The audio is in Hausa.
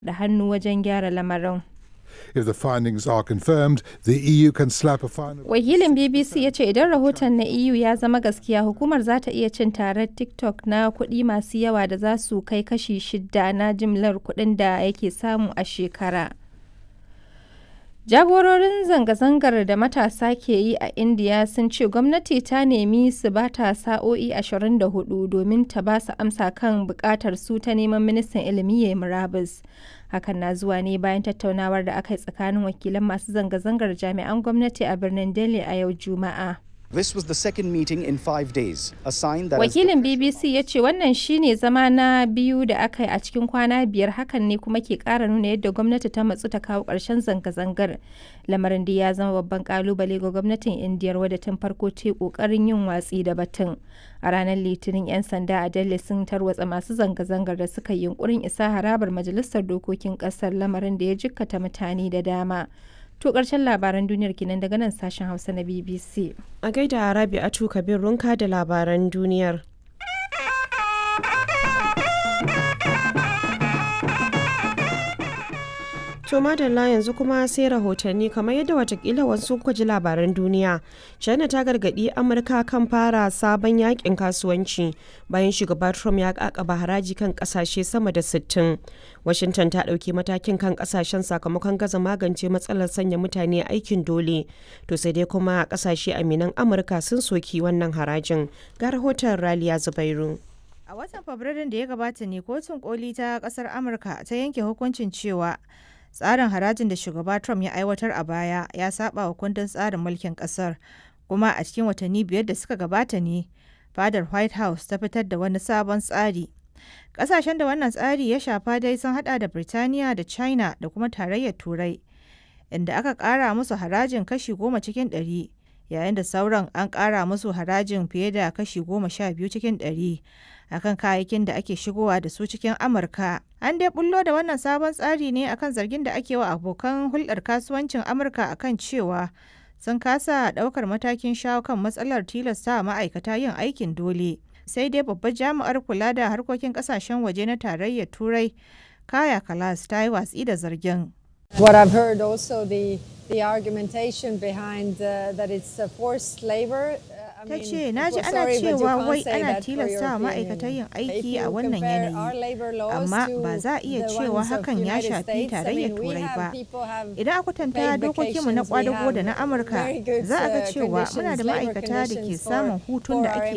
da hannu wajen gyara lamarin. If the findings are confirmed, the EU can slap a fine of Wakilin BBC ya ce idan rahoton na EU ya zama gaskiya hukumar za ta iya cin tarar TikTok na kuɗi masu yawa da za su kai kashi shida na jimlar kuɗin da yake samu a shekara. Jagororin zanga-zangar da matasa ke yi a Indiya sun ce gwamnati ta nemi su ba ta sa'o'i 24 domin ta ba su amsa kan bukatar su ta neman ministan ilimi ya murabus. Hakan na zuwa ne bayan tattaunawar da aka yi tsakanin wakilan masu zanga-zangar jami'an gwamnati a birnin Delhi a yau Juma'a. This was the second meeting in five days, a sign that as the Wakilin BBC ya ce wannan shine zama na biyu da aka yi a cikin kwana biyar hakan ne kuma ke kara nuna yadda gwamnati ta matsu ta kawo ƙarshen zanga-zangar. Lamarin da ya zama babban kalubale ga gwamnatin Indiyar wadda tun farko ta yi ƙoƙarin yin watsi da batun. A ranar Litinin 'yan sanda a Delhi sun tarwatsa masu zanga-zangar da suka yi yunkurin isa harabar Majalisar Dokokin ƙasar lamarin da ya jikkata mutane da dama. To ƙarshen labaran duniyar kenan daga nan sashen Hausa na BBC. A gaida Rabi'atu Kabir Runka da labaran duniyar. To madalla yanzu kuma sai rahotanni kamar yadda watakila wasu kuka ji labaran duniya. China ta gargadi Amurka kan fara sabon yakin kasuwanci bayan shugaba Trump ya kakaba haraji kan kasashe sama da 60. Washington ta ɗauki matakin kan kasashen sakamakon gaza magance matsalar sanya mutane aikin dole. To sai dai kuma kasashe aminan Amurka sun soki wannan harajin. Ga rahoton Raliya Zubairu. A watan Fabrairun da ya gabata ne kotun koli ta kasar Amurka ta yanke hukuncin cewa tsarin harajin da shugaba Trump ya aiwatar a baya ya saba wa kundin tsarin mulkin kasar kuma a cikin watanni biyar da suka gabata ne fadar White House ta fitar da wani sabon tsari. Kasashen da wannan tsari ya shafa dai sun hada da Birtaniya da China da kuma tarayyar Turai inda aka kara musu harajin kashi goma cikin ɗari yayin da sauran an kara musu harajin fiye da kashi goma sha biyu cikin ɗari akan kayayyakin da ake shigowa da su cikin Amurka. An dai bullo da wannan sabon tsari ne akan zargin da ake wa abokan hulɗar kasuwancin Amurka akan cewa sun kasa ɗaukar matakin shawo kan matsalar tilasta ma'aikata yin aikin dole. Sai dai babbar jami'ar kula da harkokin ƙasashen waje na tarayyar Turai, Kaya Kalas ta yi watsi da zargin. What I've heard also the the argumentation behind uh, that it's uh, forced labor. Uh, I Ta mean, ce, na ji well, ana sorry, but you cewa can't wai say ana that for tilasta wa European ma'aikata yin Union. If aiki you a wannan compare our yanayi. labor laws Amma to ba za a iya the cewa ones of hakan ya United shafi States, I tarayyar mean, we Turai have ba. people have Idan aka kwatanta paid dokokinmu na vacations, we kwadago da na have Amurka, very good, za a ga uh, cewa muna da conditions, labor ma'aikata da ke conditions samun for- hutun da for our ake